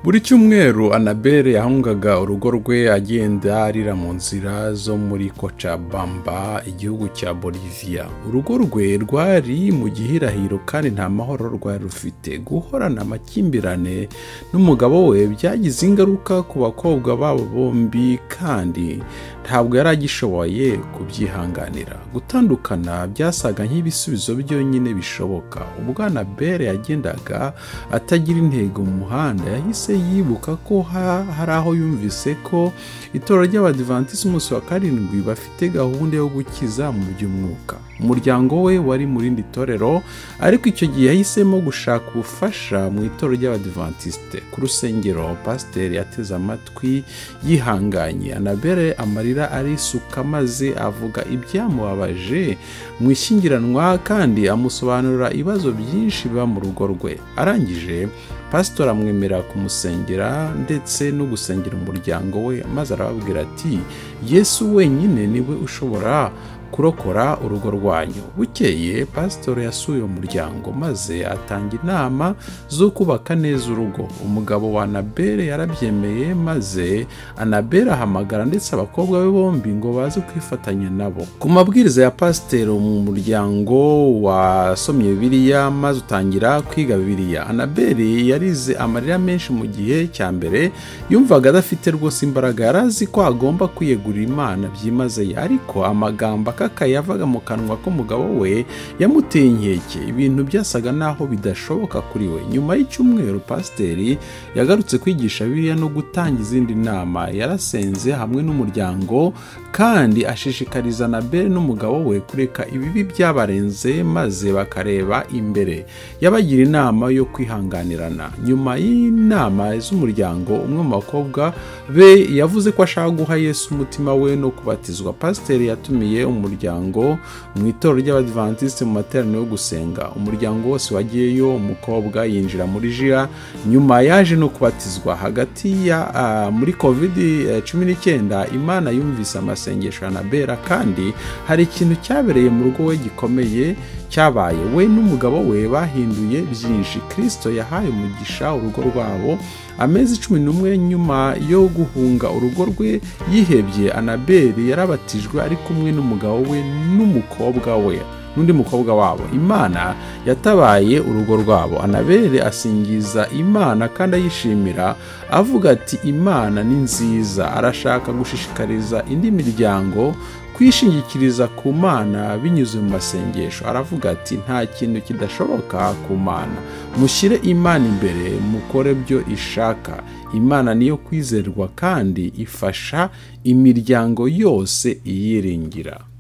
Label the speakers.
Speaker 1: buri cyumweru anabelle yahungaga urugo rwe agenda arira mu nzira zo muri Cochabamba igihugu cya boliviya urugo rwe rwari mu gihirahiro kandi nta mahoro rwari rufite guhorana amakimbirane n'umugabo we byagize ingaruka ku bakobwa babo bombi kandi ntabwo yari agishoboye kubyihanganira gutandukana byasaga nk'ibisubizo byonyine bishoboka ubwo anabelle yagendaga atagira intego mu muhanda yahise yibuka ko hari aho yumvise ko itora ry'abadivansi umunsi wa karindwi bafite gahunda yo gukiza mu by'umwuka umuryango we wari mu rindi torero ariko icyo gihe yahisemo gushaka ubufasha mu itorero ry'abadivantisite ku rusengero pasiteri yateze amatwi yihanganye anabere amarira arisuka maze avuga ibyamubabaje mu ishyingiranwa kandi amusobanurira ibibazo byinshi biba mu rugo rwe arangije pasitori amwemera kumusengera ndetse no gusengera umuryango we maze arababwira ati yesu wenyine niwe ushobora kurokora urugo rwanyu bukeye pasitoro yasuye umuryango maze atanga inama zo kubaka neza urugo umugabo wa anabere yarabyemeye maze anabere ahamagara ndetse abakobwa be bombi ngo baze kwifatanya nabo ku mabwiriza ya pasitoro mu muryango wasomye bibiliya maze utangira kwiga bibiliya anabere yarize amarira menshi mu gihe cya mbere yumvaga adafite rwose imbaraga yari azi ko agomba kwiyegurira imana byimazeyo ariko amagambo akaka yavaga mu kanwa k'umugabo we yamuteye inkeke ibintu byasaga naho bidashoboka kuri we nyuma y'icyumweru pasiteri yagarutse kwigisha biriya no gutanga izindi nama yarasenze hamwe n'umuryango kandi ashishikariza na bere n'umugabo we kureka ibibi byabarenze maze bakareba imbere yabagira inama yo kwihanganirana nyuma y'inama z'umuryango umwe mu bakobwa be yavuze ko ashaka guha yesu umutima we no kubatizwa pasiteri yatumiye umuryango mu itorero ry'abadivantisite mu materaniro yo gusenga umuryango wose wagiyeyo umukobwa yinjira muri jira nyuma yaje no kubatizwa hagati ya uh, muri kovidi cumi n'icyenda imana yumvise amasengesho ya anabera kandi hari ikintu cyabereye mu rugo we gikomeye cyabaye we n'umugabo we bahinduye byinshi kirisito yahaye umugisha urugo rwabo amezi cumi n'umwe nyuma yo guhunga urugo rwe yihebye anaberi yarabatijwe ari kumwe n'umugabo we n'umukobwa we n'undi mukobwa wabo imana yatabaye urugo rwabo anabere asingiza imana kandi ayishimira avuga ati imana ni nziza arashaka gushishikariza indi miryango kwishingikiriza ku mana binyuze mu masengesho aravuga ati nta kintu kidashoboka ku mana mushyire imana imbere mukore byo ishaka imana niyo kwizerwa kandi ifasha imiryango yose iyiringira